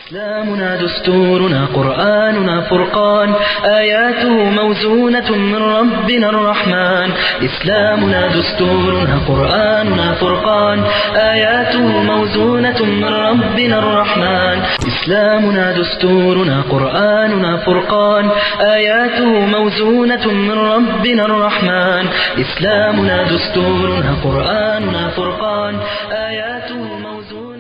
إسلامنا دستورنا قرآننا فرقان آياته موزونة من ربنا الرحمن إسلامنا دستورنا قرآننا فرقان آياته موزونة من ربنا الرحمن إسلامنا دستورنا قرآننا فرقان آياته موزونة من ربنا الرحمن إسلامنا دستورنا قرآننا فرقان آياته موزونة من ربنا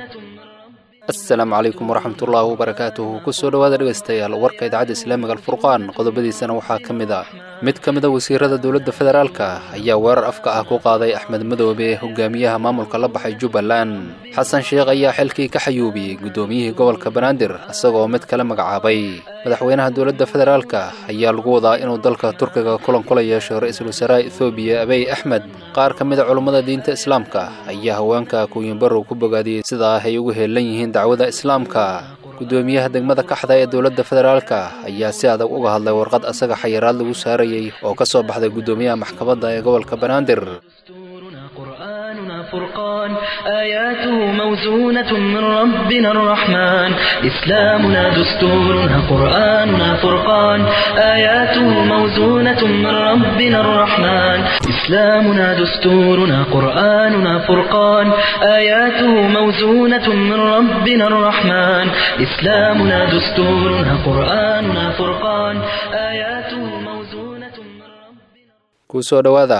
asalaamu calaykum waraxmatullaahi wabarakaatuhu kusoo dhowaada dhegaystayaal warka idaacadda islaamiga alfurqaan qodobadiisana waxaa ka mid ah mid ka mid a wasiirada dowladda federaalka ayaa weerar afka ah ku qaaday axmed madoobe hogaamiyaha maamulka la baxay jubbaland xasan sheekh ayaa xilkii ka xayuubiyey guddoomiyihii gobolka banaadir isagoo mid kale magacaabay madaxweynaha dowladda federaalka ayaa lagu wadaa inuu dalka turkiga kulan kula yeesho ra-iisul wasaaraha ethoobiya abiy axmed qaar ka mid a culummada diinta islaamka ayaa haweenka kuuyinbarow ku bogaadiyey sidaa ay ugu heelan yihiin dacwada islaamka guddoomiyaha degmada kaxda ee dowladda federaalka ayaa si adag uga hadlay warqad asaga xayiraad lagu saarayey oo ka soo baxday guddoomiyaha maxkamadda ee gobolka banaadir دستورنا قرآننا فرقان آياته موزونة من ربنا الرحمن إسلامنا دستورنا قرآننا فرقان آياته موزونة من ربنا الرحمن إسلامنا دستورنا قرآننا فرقان آياته موزونة من ربنا الرحمن إسلامنا دستورنا قرآننا فرقان آياته موزونة من ربنا kusoo dhowaada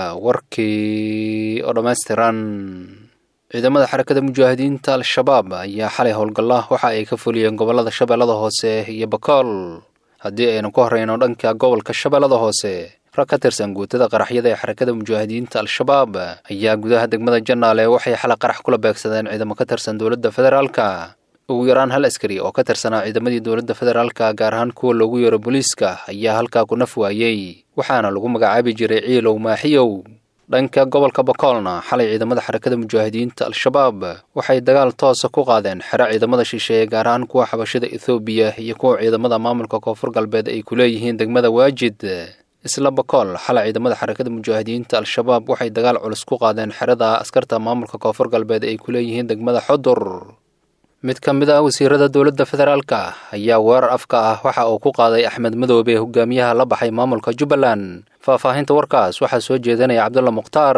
warkii oo dhammaystiran ciidamada xarakada mujaahidiinta al-shabaab ayaa xalay howlgalla waxa ay ka fuliyeen gobollada shabeellada hoose iyo bakool haddii aynu ka horreyno dhanka gobolka shabeellada hoose rag ka tirsan guutada qaraxyada ee xarakada mujaahidiinta al-shabaab ayaa gudaha degmada janaale waxay xalay qarax kula beegsadeen ciidamo ka tirsan dowladda federaalka ugu yaraan hal askari oo ka tirsanaa ciidamadii dowladda federaalka gaar ahaan kuwa loogu yeero booliiska ayaa halkaa ku naf waayey waxaana lagu magacaabi jiray ciilow maaxiyow dhanka gobolka bakoolna xalay ciidamada xarakada mujaahidiinta al-shabaab waxay dagaal toosa ku qaadeen xero ciidamada shisheeye gaar ahaan kuwa xabashada ethoobiya iyo kuwa ciidamada maamulka koonfur galbeed ay ku leeyihiin degmada waajid isla bakool xalay ciidamada xarakada mujaahidiinta al-shabaab waxay dagaal culus ku qaadeen xerada askarta maamulka koonfur galbeed ay ku leeyihiin degmada xodur mid ka mid ah wasiirada dowladda federaalka ayaa weerar afka ah waxa uu ku qaaday axmed madoobe hogaamiyaha la baxay maamulka jubbaland faahfaahinta warkaas waxaa soo jeedinaya cabdulla mukhtaar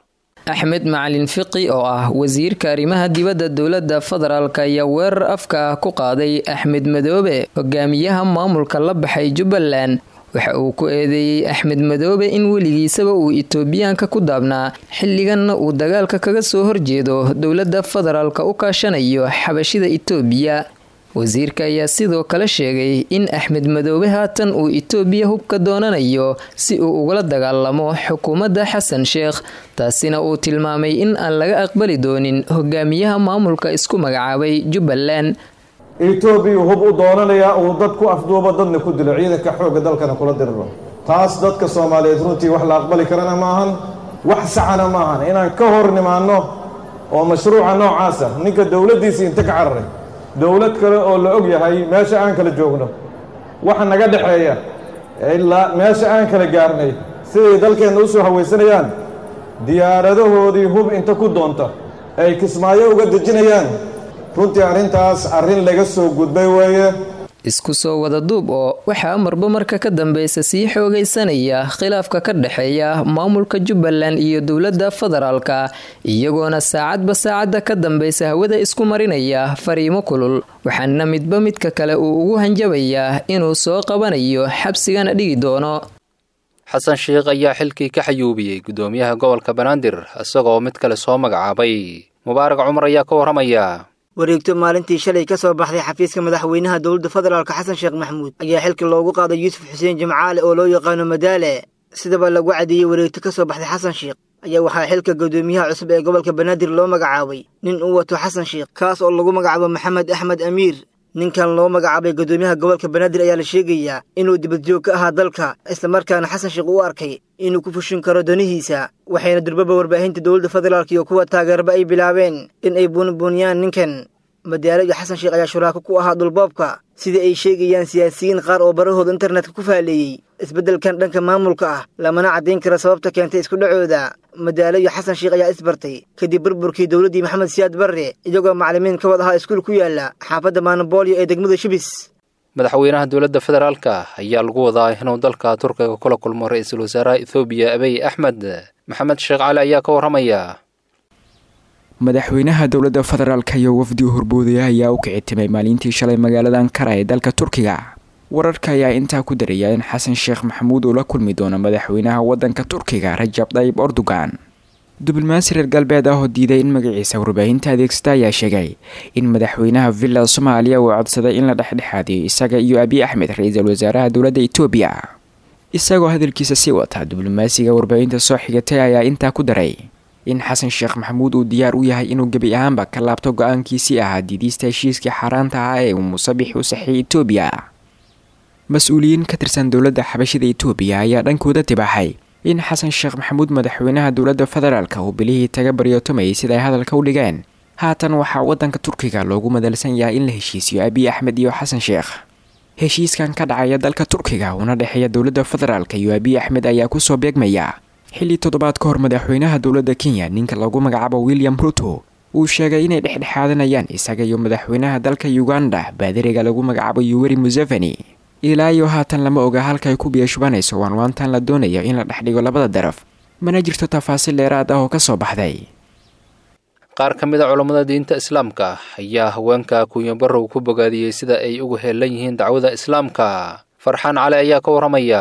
axmed macalin fiqi oo ah wasiirka arrimaha dibadda dowladda federaalk ayaa weerar afka ah ku qaaday axmed madoobe hogaamiyaha maamulka la baxay jubbaland waxa uu ku eedeeyey axmed madoobe in weligiisaba uu itoobiyaanka ku daabnaa xilliganna uu dagaalka kaga soo horjeedo dowladda federaalka u kaashanayo xabashida itoobiya wasiirka ayaa sidoo kale sheegay in axmed madoobe haatan uu itoobiya hubka doonanayo si uu ugala dagaalamo xukuumadda xasan sheekh taasina uu tilmaamay in aan laga aqbali doonin hogaamiyaha maamulka isku magacaabay jubbaland etoobiya hub u doonanayaa uu dad ku afduubo dadna ku dilo ciidanka xoogga dalkana kula diriro taas dadka soomaaliyeed runtii wax la aqbali karana maahan wax saxana maahan inaan ka hor nimaanno oo mashruuca noocaasa ninka dowladdiisii inta ka cararay dowlad kale oo la og yahay meesha aan kala joogno waxa naga dhexeeya ilaa meesha aan kala gaarnay siday dalkeenna u soo hawaysanayaan diyaaradahoodii hub inta ku doonta ay kismaayo uga dejinayaan runtii arrintaas arrin laga soo gudbay weeye isku soo wada duub oo waxaa marba marka ka dambeysa sii xoogaysanaya khilaafka ka dhexeeya maamulka jubbaland iyo dowladda federaalka iyagoona saacadba saacadda ka dambeysa hawada isku marinaya fariimo kulul waxaana midba midka kale uu ugu hanjabayaa inuu soo qabanayo xabsigana dhigi doono xasan sheekh ayaa xilkii ka xayuubiyey guddoomiyaha gobolka banaadir isagoo mid kale soo magacaabay mubaarak cumar ayaa ka warramaya wareegto maalintii shalay ka soo baxday xafiiska madaxweynaha dowladda federaalk xasan sheekh maxamuud ayaa xilka loogu qaaday yuusuf xuseen jimcaale oo loo yaqaano madaale sidaba lagu cadeeyey wareegto ka soo baxday xasan sheekh ayaa waxaa xilka guddoomiyaha cusub ee gobolka banaadir loo magacaabay nin uu wato xasan sheekh kaas oo lagu magacaabo maxamed axmed amiir ninkan loo magacaabay guddoomiyaha gobolka banaadir ayaa la sheegayaa inuu dibadjoog ka ahaa dalka islamarkaana xasan sheekh u arkay inuu ku fushin karo danihiisa waxayna durbaba warbaahinta dowladda federaalk iyo kuwa taageerba ay bilaabeen in ay buunbuuniyaan ninkan madaalo iyo xasan sheekh ayaa shuraako ku ahaa dhulboobka sida ay sheegayaan siyaasiyiin qaar oo barahooda internetka ku faaleeyey isbeddelkan dhanka maamulka ah lamana caddayn karo sababta keentay isku dhacooda madaalo iyo xasan sheekh ayaa isbartay kadib burburkii dowladdii maxamed siyaad barre iyagoo macallimiin ka wad ahaa iskuul ku yaala xaafadda maanaboolyo ee degmada shubis madaxweynaha dowladda federaalka ayaa lagu wadaa inuu dalka turkiga kula kulmo ra-iisul wasaaraha ethoobiya abiy axmed maxamed sheekh cali ayaa ka warramaya madaxweynaha dowladda federaalka iyo wafdi horboodaya ayaa u kici timay maalintii shalay magaalada ankara ee dalka turkiga wararka ayaa intaa ku daraya in xasan sheekh maxamuud uu la kulmi doono madaxweynaha waddanka turkiga rajab dayib erdogan diblomaasi reer galbeed ah oo diiday in magaciisa warbaahinta adeegsata ayaa sheegay in madaxweynaha villa soomaaliya uu codsaday in la dhexdhexaadiyo isaga iyo abiy axmed ra-iisul wasaaraha dowladda etoobiya isagoo hadalkiisa sii wata diblomaasiga warbaahinta soo xigatay ayaa intaa ku daray in xasan sheekh maxamuud uu diyaar u yahay inuu gebi ahaanba ka laabto go-aankiisii ahaa diidiista heshiiskii xaaraanta ah ee uu musabix u saxiyay etoobiya mas-uuliyiin ka tirsan dowladda xabashida etoobiya ayaa dhankooda tibaaxay in xasan sheekh maxamuud madaxweynaha dowladda federaalka uu bilihii taga baryootamayay sida ay hadalka u dhigeen haatan waxaa waddanka turkiga loogu madalsan yahay in la heshiisiyo abiy axmed iyo xasan sheekh heshiiskan ka dhacaya dalka turkiga una dhexeeya dowladda federaalka iyo abiy axmed ayaa kusoo beegmaya xilli toddobaad ka hor madaxweynaha dowladda kenya ninka lagu magacaabo william ruto uu sheegay inay dhexdhexaadanayaan isaga iyo madaxweynaha dalka uganda baadiriga lagu magacaabo yuweri museveni ilaa iyo haatan lama oga halkaay ku biyashubanayso waanwaantan la doonayo in la dhexdhigo labada daraf mana jirto tafaasiil dheeraad ah oo ka soo baxday qaar ka mid a culammada diinta islaamka ayaa haweenka kunyo barrow ku bogaadiyey sida ay ugu heelan yihiin dacwada islaamka farxaan cali ayaa ka warramaya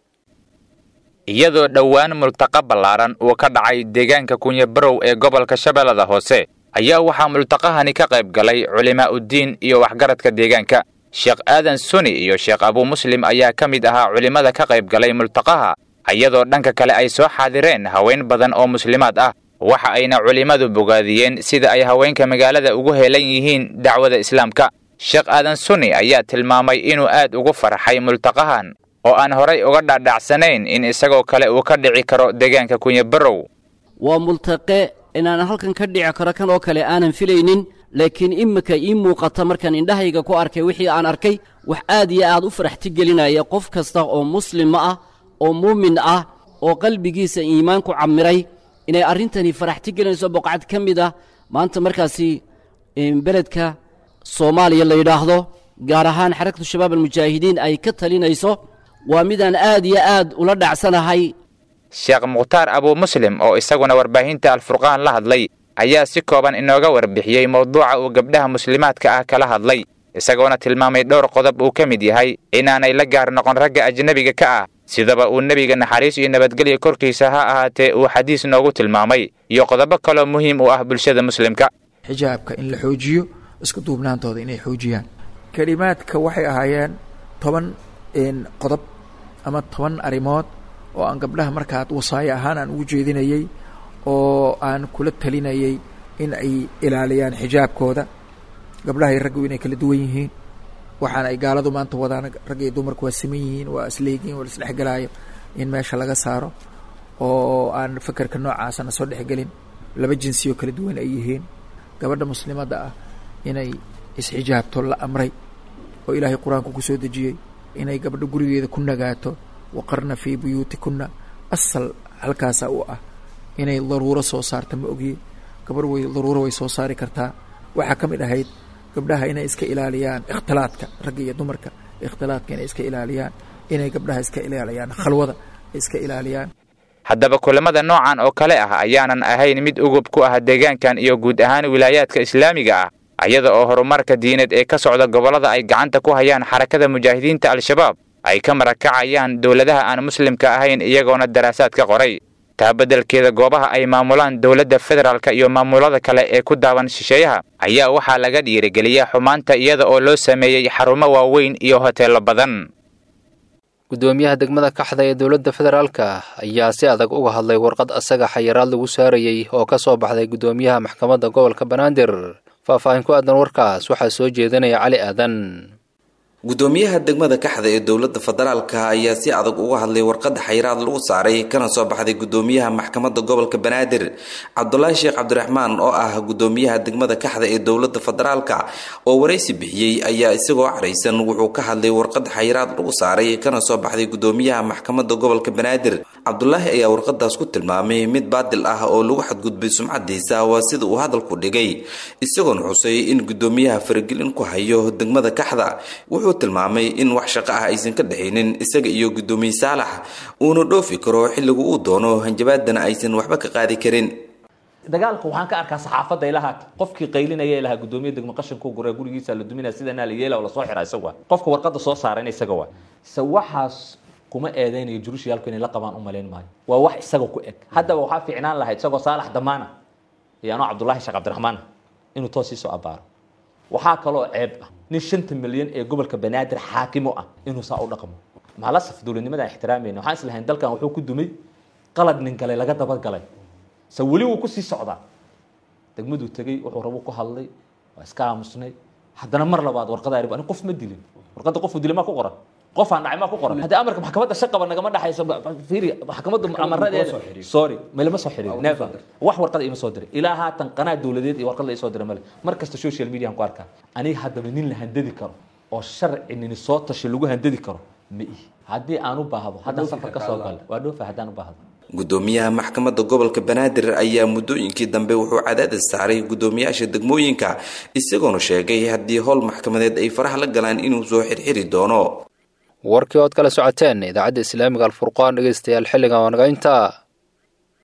iyadoo dhowaan multaqa ballaaran uu ka dhacay deegaanka kunyabarow ee gobolka shabeellada hoose ayaa waxaa multaqahani ka qayb galay culimaa'uddiin iyo waxgaradka deegaanka sheekh aadan suni iyo sheekh abuu muslim ayaa ka mid ahaa culimmada ka qayb galay multaqaha iyadoo dhanka kale ay soo xaadireen haween badan oo muslimaad ah waxa ayna culimmadu bogaadiyeen sida ay haweenka magaalada ugu heelan yihiin dacwada islaamka sheekh aadan suni ayaa tilmaamay inuu aad ugu farxay multaqahan oo aan horay uga dhaadhacsanayn in isagoo kale uu ka dhici karo deegaanka kunyabarow waa multaqe inaan halkan ka dhici karo kan oo kale aanan filaynin laakiin imika ii muuqata markaan indhahayga ku arkay wixii aan arkay wax aad iyo aad u faraxti gelinaya qof kasta oo muslima ah oo muumin ah oo qalbigiisa iimaanku camiray inay arrintani faraxti gelinayso boqocad ka mid ah maanta markaasi beledka soomaaliya la yidhaahdo gaar ahaan xarakatu shabaab almujaahidiin ay ka talinayso waa midaan aad iyo aad ula dhacsanahay sheekh mukhtaar abuu muslim oo isaguna warbaahinta alfurqaan la hadlay ayaa si kooban inooga warbixiyey mowduuca uu gabdhaha muslimaadka ah kala hadlay isagoona tilmaamay dhowr qodob uu ka mid yahay inaanay la gaar noqon ragga ajnebiga ka ah sidaba uu nebiga naxariis iyo nabadgelya korkiisa ha ahaatee uu xadiis noogu tilmaamay iyo qodobo kaloo muhiim u ah bulshada muslimka xijaabka in la xoojiyo isku duubnaantooda inay xoojiyaan kelimaadka waxay ahaayeen toban qodob ama toban arrimood oo aan gabdhaha markaa wasaayo ahaan aan ugu jeedinayey oo aan kula talinayay in ay ilaaliyaan xijaabkooda gabdhaha iyo raggu inay kala duwan yihiin waxaana ay gaaladu maanta wadaan rag iyo dumarku waa siman yihiin waa isleegiin waa isdhexgelaayo in meesha laga saaro oo aan fakerka noocaasana soo dhexgelin laba jinsi oo kala duwan ay yihiin gabadha muslimadda ah inay isxijaabto la amray oo ilaahay qur-aanku ku soo dejiyey inay gabadho gurigeeda ku nagaato waqarna fii buyuutikunna asal halkaasa u ah inay daruuro soo saarta ma ogiye gabarh way daruuro way soo saari kartaa waxaa ka mid ahayd gabdhaha inay iska ilaaliyaan ikhtilaadka ragga iyo dumarka ikhtilaadka inay iska ilaaliyaan inay gabdhaha iska ilaaliyaan khalwada ay iska ilaaliyaan haddaba kulamada noocan oo kale ah ayaanan ahayn mid ugub ku ah deegaankan iyo guud ahaan wilaayaadka islaamiga ah ayada oo horumarka diineed ee ka socda gobollada ay gacanta ku hayaan xarakada mujaahidiinta al-shabaab ay ka marakacayaan dowladaha aan muslimka ahayn iyagoona daraasaad ka qoray taa beddelkeeda goobaha ay maamulaan dowladda federaalka iyo maamulada kale ee ku daawan shisheeyaha ayaa waxaa laga dhiirigeliyaa xumaanta iyada oo loo sameeyey xarumo waaweyn iyo hoteello badan gudoomiyaha degmada kaxda ee dowladda federaalka ayaa si adag uga hadlay warqad asaga xayiraad lagu saarayey oo ka soo baxday gudoomiyaha maxkamadda gobolka banaadir faahfaahin ku aadan warkaas waxaa soo jeedinaya cali aadan gudoomiyaha degmada kaxda ee dowlada federaalka ayaa si adag uga hadlay warqada xayiraad lagu saaray kana soo baxday gudoomiyaha maxkamada gobolka banaadir cabdulaahi sheekh cabdiraxmaan oo ah gudoomiyaha degmada kaxda ee dowlada federaalka oo waraysi bixiyey ayaa isagoo caraysan wuxuu ka hadlay warqada xayiraad lagu saaray kana soo baxday gudoomiyaha maxkamada gobolka banaadir cabdulaahi ayaa warqadaas ku tilmaamay mid baadil ah oo lagu xadgudbay sumcadiisa waa sida uu hadalku dhigay isagoona xusay in gudoomiyaha faragelin ku hayo degmada kaxda wuxuu tilmaamay in wax shaqo ah aysan ka dhexaynin isaga iyo gudoomiye saalax uuna dhoofi karo xilligu uu doono hanjabaadana aysan waxba ka qaadi karin dagaalka waxaan ka arkaa saxaafadda ilahaa qofkii qaylinaya ilahaa gudoomiye degmo qashinka gura gurigiisa la duminaya sidanaa la yeela oo lasoo xira isaga waa qofka warqada soo saarayna isaga waa se waxaas kuma eedeynayo jurushiyaalku inay la qabaan u malayn maayo waa wax isaga ku eg haddaba waxaa fiicnaan lahayd isagoo saalax damaana iyo anoo cabdullaahi sheekh cabdiraxmaan inuu toos sii soo abaaro waxaa kaloo ceeb ah nin shanta milyan ee gobolka banaadir xaakimo ah inuu saa u dhaqmo maalasaf dowladnimadaan ixtiraamayna waxaan islahayn dalkan wuxuu ku dumay qalad nin galay laga dabagalay se weli wuu kusii socdaa degmaduu tegey wuxuu rabu ku hadlay waa iska aamusnay haddana mar labaad warqada arib ani qof ma dilin warqada qofuu dilay maa ku qoran qof aan dhacay maa ku qoran haddii amarka maxkamadda shaqaba nagama dhaxayso fiiri maxkamadda amaradeeda sorry malama soo xiriir never wax warqada ima soo diray ilaa haatan qanaa dowladeed iyo warqad la isoo diray male mar kasta social media aan ku arkaa aniga haddaba nin la handadi karo oo sharci nini soo tashi lagu handadi karo ma ihi haddii aan u baahdo haddaan safar ka soo galo waa dhoofa haddaan u baahdo gudoomiyaha maxkamadda gobolka banaadir ayaa muddooyinkii dambe wuxuu cadaadis saaray gudoomiyaasha degmooyinka isagoona sheegay haddii howl maxkamadeed ay faraha la galaan inuu soo xirxiri doono warkii ood kala socoteen idaacadda islaamiga alfurqaan dhegeystayaal xilligan waa naga intaa